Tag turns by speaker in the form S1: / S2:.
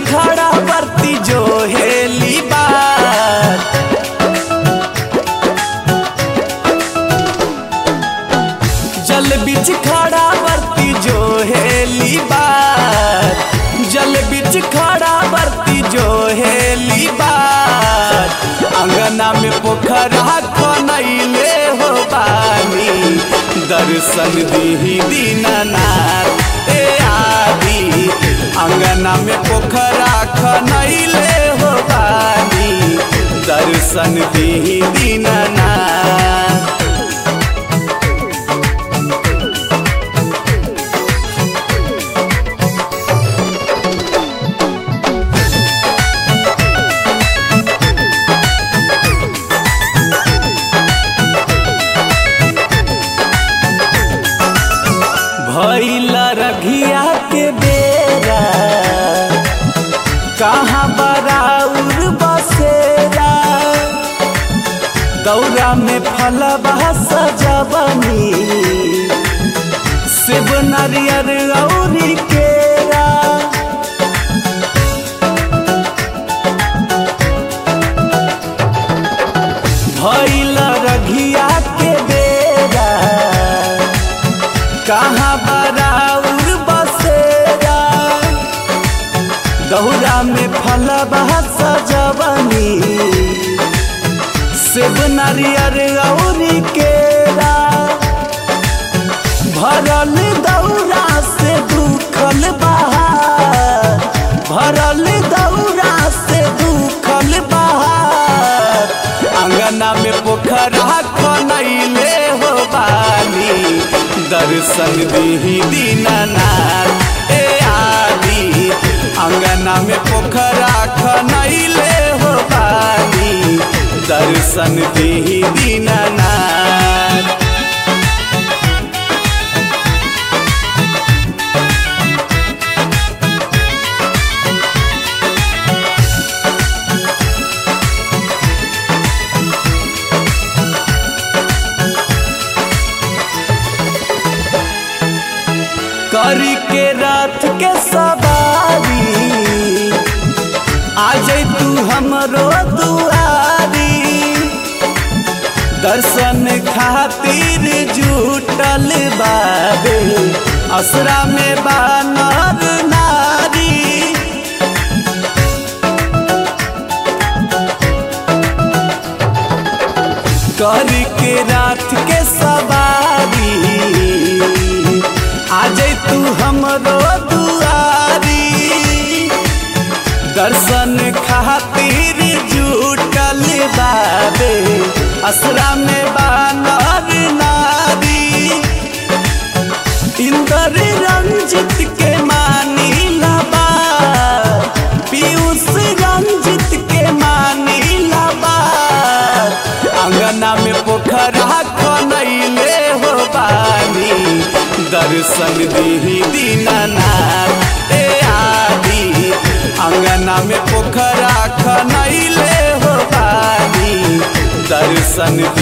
S1: खड़ा बरती जो हेली बात जल बीच खड़ा बरती जो हेली बात जल बीच खड़ा बरती जो हेली बात अंगना में पोखरा खनैले हो बानी दर्शन दीही दीननाथ ए आदि अंगना में पोखरा खनैले हो बानी दर्शन दीही दीननाथ भैल रघिया के बेरा कहाँ बराउर बसेरा दौरा में फलबा सजबनी शिव नरियर औरी केरा भैल रघिया के बेरा कहाँ बराउर बसेरा दौरा में फलबा सजबनी शिव नारियर औरी केरा भरल दौरा से दुखल बहार भरल दौरा से दुखल बहार अंगना में पोखरा खनैले हो बानी दर्शन दीही दीननाथ ए आदि अंगना में पोखरा खनैले हो बानी दर्शन दीही दीननाथ करी के रात के सवारी आ जाई तू हमरो दुआरी दर्शन खातिर जुटल बाबे असरा में बानर नारी करी के रात के सवारी आ जाई तू हमरो दुआरी दर्शन खातिर जुटल बाबे असरा में बानर नारी इंदर रंजित के मानी लबा पीयूष रंजित के मानी लबा अंगना में पोखरा खनैले हो बानी दर्शन दीही दीननाथ ए आदि अंगना में पोखरा खनैले हो बानी दर्शन